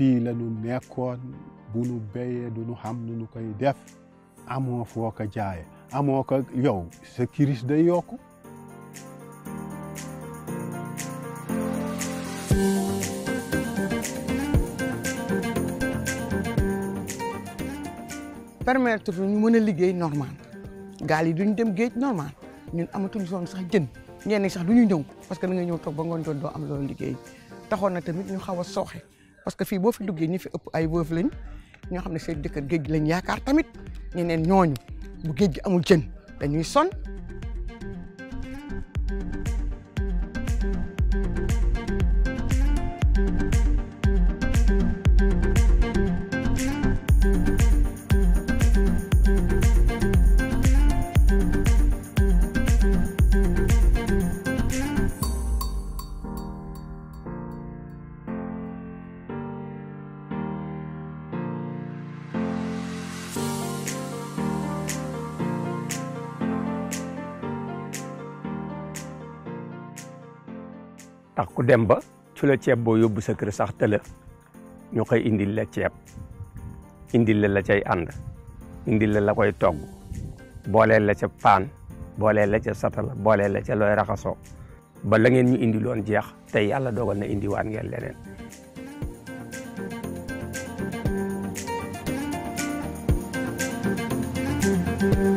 fii la ñu nekkoon bu nu béyee du nu xam nu nu koy def amoo foo ko jaaye amoo ko yow sa kiris day yokku permettre ñu mën a liggéey normal gaal yi duñ dem géej normal ñun amatuñ soon sax jën ñenn ñi sax du ñu ñëw parce que da nga ñëw toog ba ngoon jot doo am loolu liggéey taxoon na tamit ñu xaw a sooxe parce que fii boo fi duggee ñi fi ëpp ay wëf lañ ñoo xam ne seen dëkk géej gi lañ yaakaar tamit ñeneen ñooñu bu géej gi amul jën dañuy son tax ku dem ba su la ceeb boo yóbbu sa kër sax tëla ñu koy indil la ceeb indil la la cay ànd indil la la koy togg booleel la ca paan booleel la ca satala booleel la ca looy raxasoo ba la ngeen ñu indiloon jeex tey yàlla dogal na indiwaat ngeen leneen thank you